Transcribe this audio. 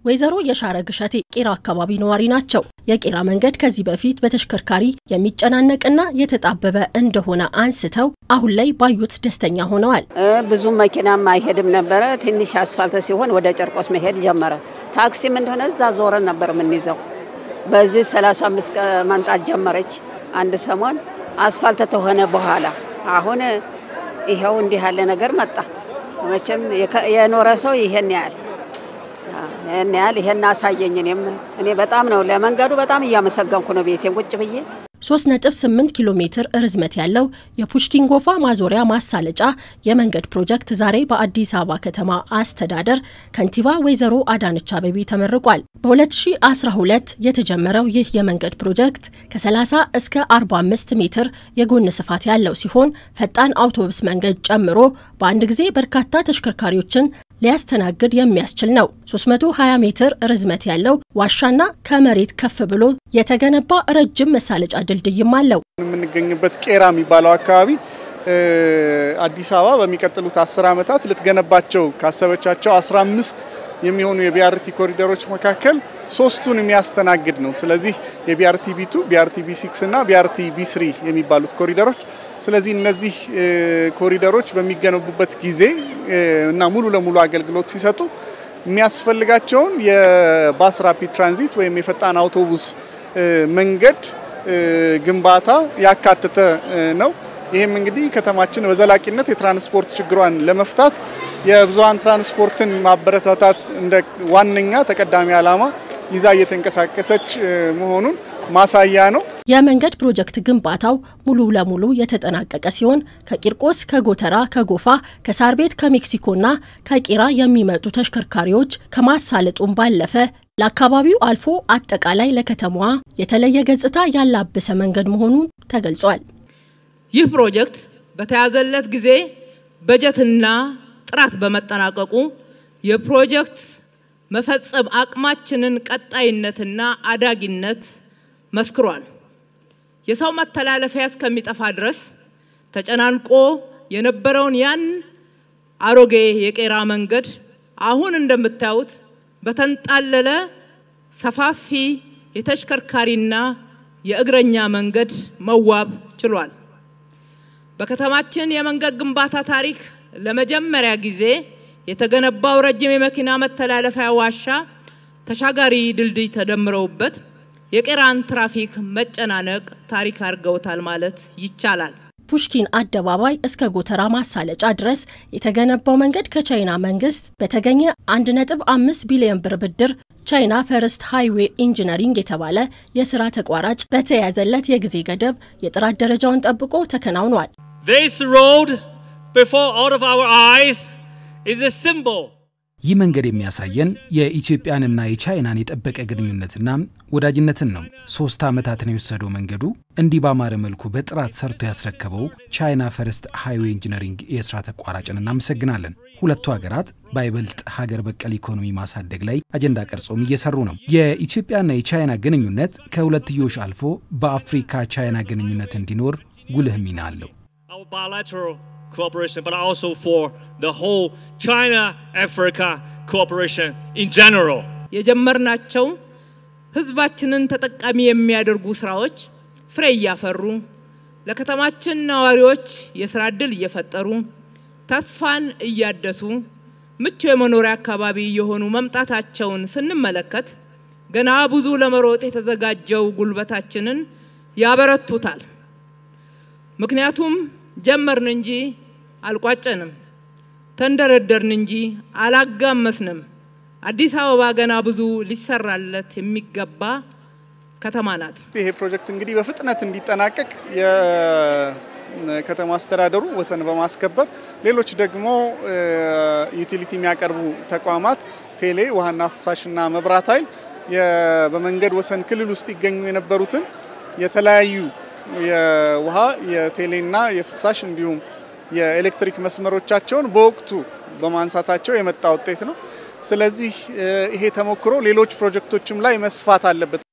ወይዘሮ የሻረ ግሸቴ ቄራ አካባቢ ነዋሪ ናቸው። የቄራ መንገድ ከዚህ በፊት በተሽከርካሪ የሚጨናነቅና የተጣበበ እንደሆነ አንስተው አሁን ላይ ባዩት ደስተኛ ሆነዋል። ብዙ መኪናም አይሄድም ነበረ። ትንሽ አስፋልት ሲሆን ወደ ጨርቆስ መሄድ ጀመረ። ታክሲም እንደሆነ እዛ ዞረን ነበር የምንይዘው። በዚህ 35 መምጣት ጀመረች። አንድ ሰሞን አስፋልት ተሆነ በኋላ አሁን ይኸው እንዲህ ያለ ነገር መጣ። መቼም የኖረ ሰው ይሄን ያህል ይሄን ያህል ይሄን አሳየኝ። እኔም እኔ በጣም ነው ለመንገዱ በጣም እያመሰገንኩ ነው ቤቴን ቁጭ ብዬ 3.8 ኪሎ ሜትር ርዝመት ያለው የፑሽኪን ጎፋ ማዞሪያ ማሳለጫ የመንገድ ፕሮጀክት ዛሬ በአዲስ አበባ ከተማ አስተዳደር ከንቲባ ወይዘሮ አዳነች አቤቤ ተመርቋል። በ2012 የተጀመረው ይህ የመንገድ ፕሮጀክት ከ30 እስከ 45 ሜትር የጎን ስፋት ያለው ሲሆን ፈጣን አውቶቡስ መንገድ ጨምሮ በአንድ ጊዜ በርካታ ተሽከርካሪዎችን ሊያስተናግድ የሚያስችል ነው። 320 ሜትር ርዝመት ያለው ዋሻና ከመሬት ከፍ ብሎ የተገነባ ረጅም መሳለጫ ድልድይም አለው። የምንገኝበት ቄራ የሚባለው አካባቢ አዲስ አበባ በሚቀጥሉት 10 ዓመታት ልትገነባቸው ካሰበቻቸው 15 የሚሆኑ የቢአርቲ ኮሪደሮች መካከል ሶስቱን የሚያስተናግድ ነው። ስለዚህ የቢአርቲ ቢቱ፣ ቢአርቲ ቢ6 እና ቢአርቲ ቢ3 የሚባሉት ኮሪደሮች ስለዚህ እነዚህ ኮሪደሮች በሚገነቡበት ጊዜ እና ሙሉ ለሙሉ አገልግሎት ሲሰጡ የሚያስፈልጋቸውን የባስ ራፒድ ትራንዚት ወይም የፈጣን አውቶቡስ መንገድ ግንባታ ያካተተ ነው። ይህም እንግዲህ ከተማችን በዘላቂነት የትራንስፖርት ችግሯን ለመፍታት የብዙሃን ትራንስፖርትን ማበረታታት እንደ ዋነኛ ተቀዳሚ ዓላማ ይዛ እየተንቀሳቀሰች መሆኑን ማሳያ ነው። የመንገድ ፕሮጀክት ግንባታው ሙሉ ለሙሉ የተጠናቀቀ ሲሆን ከቂርቆስ፣ ከጎተራ፣ ከጎፋ፣ ከሳር ቤት፣ ከሜክሲኮና ከቄራ የሚመጡ ተሽከርካሪዎች ከማሳለጡም ባለፈ ለአካባቢው አልፎ አጠቃላይ ለከተማዋ የተለየ ገጽታ ያላበሰ መንገድ መሆኑን ተገልጿል። ይህ ፕሮጀክት በተያዘለት ጊዜ በጀትና ጥራት በመጠናቀቁ የፕሮጀክት መፈጸም አቅማችንን ቀጣይነትና አዳጊነት መስክሯል። የሰው መተላለፊያ እስከሚጠፋ ድረስ ተጨናንቆ የነበረውን ያን አሮጌ የቄራ መንገድ አሁን እንደምታዩት በተንጣለለ ሰፋፊ የተሽከርካሪና የእግረኛ መንገድ መዋብ ችሏል። በከተማችን የመንገድ ግንባታ ታሪክ ለመጀመሪያ ጊዜ የተገነባው ረጅም የመኪና መተላለፊያ ዋሻ ተሻጋሪ ድልድይ ተደምረውበት የቄራን ትራፊክ መጨናነቅ ታሪክ አድርገውታል ማለት ይቻላል። ፑሽኪን አደባባይ እስከ ጎተራ ማሳለጫ ድረስ የተገነባው መንገድ ከቻይና መንግስት በተገኘ 1.5 ቢሊዮን ብር ብድር ቻይና ፈርስት ሃይዌይ ኢንጂነሪንግ የተባለ የስራ ተቋራጭ በተያዘለት የጊዜ ገደብ የጥራት ደረጃውን ጠብቆ ተከናውኗል። This road before all of our eyes is a symbol ይህ መንገድ የሚያሳየን የኢትዮጵያንና የቻይናን የጠበቀ ግንኙነትና ወዳጅነትን ነው። ሶስት ዓመታትን የወሰደው መንገዱ እንዲህ ባማረ መልኩ በጥራት ሰርቶ ያስረከበው ቻይና ፈርስት ሃይዌይ ኢንጂነሪንግ የስራ ተቋራጭን እናመሰግናለን። ሁለቱ ሀገራት በይበልጥ ሀገር በቀል ኢኮኖሚ ማሳደግ ላይ አጀንዳ ቀርጾም እየሰሩ ነው። የኢትዮጵያና የቻይና ግንኙነት ከሁለትዮሽ አልፎ በአፍሪካ ቻይና ግንኙነት እንዲኖር ጉልህ ሚና አለው። cooperation, but also for the whole China Africa cooperation in general. የጀመርናቸው ህዝባችንን ተጠቃሚ የሚያደርጉ ስራዎች ፍሬ እያፈሩ ለከተማችን ነዋሪዎች የስራ ዕድል እየፈጠሩ ተስፋን እያደሱ ምቹ የመኖሪያ አካባቢ የሆኑ መምጣታቸውን ስንመለከት ገና ብዙ ለመሮጥ የተዘጋጀው ጉልበታችንን ያበረቱታል። ምክንያቱም ጀመርን እንጂ አልቋጨንም፣ ተንደረደርን እንጂ አላጋመስንም። አዲስ አበባ ገና ብዙ ሊሰራለት የሚገባ ከተማ ናት። ይሄ ፕሮጀክት እንግዲህ በፍጥነት እንዲጠናቀቅ የከተማ አስተዳደሩ ወሰን በማስከበር ሌሎች ደግሞ ዩቲሊቲ የሚያቀርቡ ተቋማት ቴሌ፣ ውሃና ፍሳሽና መብራት ኃይል በመንገድ ወሰን ክልል ውስጥ ይገኙ የነበሩትን የተለያዩ የውሃ የቴሌና የፍሳሽ እንዲሁም የኤሌክትሪክ መስመሮቻቸውን በወቅቱ በማንሳታቸው የመጣ ውጤት ነው። ስለዚህ ይሄ ተሞክሮ ሌሎች ፕሮጀክቶችም ላይ መስፋት አለበት።